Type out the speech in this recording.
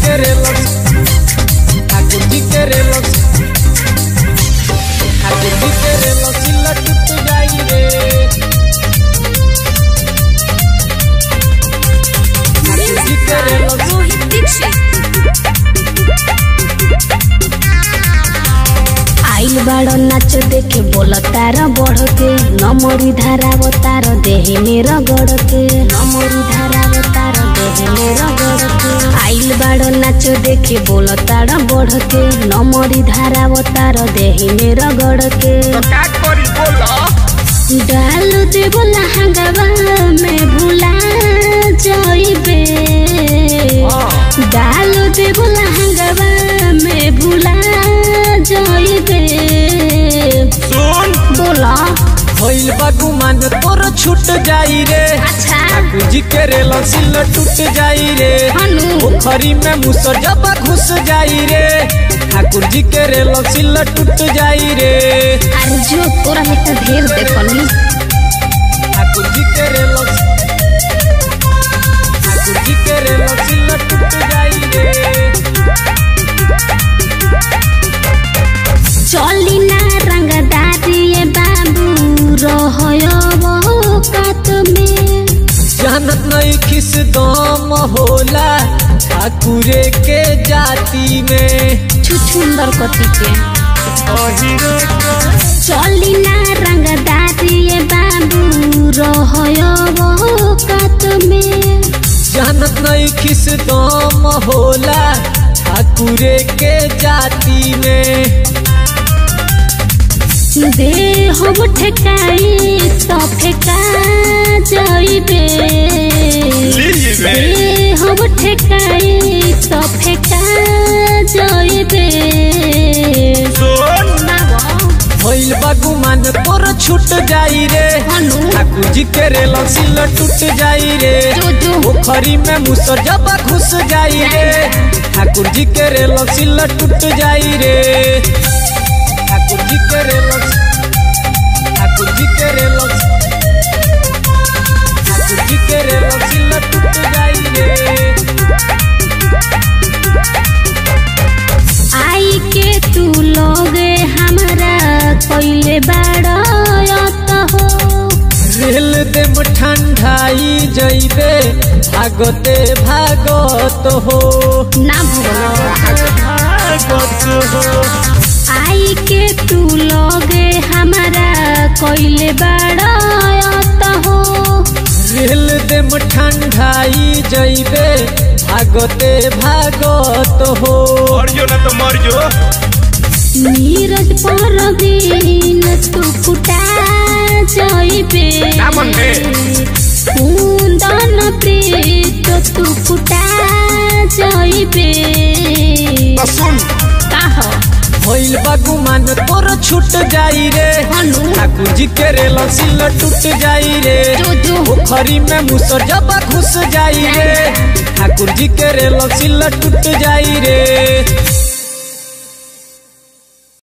के रेलस ठाकुर जी के रेलस ठाकुर जी के रेलस लटुट जाई रे ठाकुर जी के रेलस रोहित दीक्षित आइल बाड़ नाच देखे बोल तार बढ़ के नमरी धाराव तार देह मेर गड़ के नमरी धाराव तार देह मेर गड़ के आइल बाड़ नाच देखे बोल तार बढ़ के नमरी धाराव तार देह मेर गड़ के का करी बोला डाल दे बोला हंगावा में भुला जाइबे डाल दे बोला हंगावा में भुला जाइबे सुन बोला भइल बा गुमान तोर छूट जाई रे अच्छा ठाकुर जी के रेलस टूट जाई रे हनु पोखरी में मुसर जब घुस जाई रे ठाकुर जी के रेलस टूट जाई रे अरे जो तोरा एक ढेर देखनी ठाकुर जी के रेलस ठाकुर जी के रेलस टूट जाई रे चली ना रंगदारी ये बाबू रहयो वो कात में जानत नहीं किस दम होला ठाकुरे के जाति में छुछुंदर कति के अहिरे के चली ना रंगदारी ये बाबू रहयो वो कात में जानत नहीं किस दम होला ठाकुरे के जाति में दे हम ठेकाई तो फेका जाइबे लीजिए दे हम ठेकाई तो फेका जाइबे सुन भइल बा गुमान तोर छूट जाई रे हनु ठाकुर जी के रेलस टूट जाई रे जो जो पोखरी में मुसर जब घुस जाई रे ठाकुर जी के रेलस टूट जाई रे ठाकुर जी के रेलस ठाकुर जी के रेलस ठाकुर जी के रेलस टूट जाई रे आई के तू लोगे हमरा कइले बाड़त हो रेल देम ठंडाई जइबे भागते भागत हो ना भगवान भागत हो आई के तू लोगे हमरा कइले बाड़त हो रेल देम ठंडाई जइबे भागते भागत हो मर जो ना तो मर जो नीरज परवीन तू फुटा जाइबे ना मनबे। कुंदन प्रीत तू फुटा जाइबे तो सुन काह भइल बा गुमान तोर छूट जाई रे हनु ठाकुर जी के रेल टूट जाई रे जो जो पोखरी में मुसर जब घुस जाई रे ठाकुर जी के रेल टूट जाई रे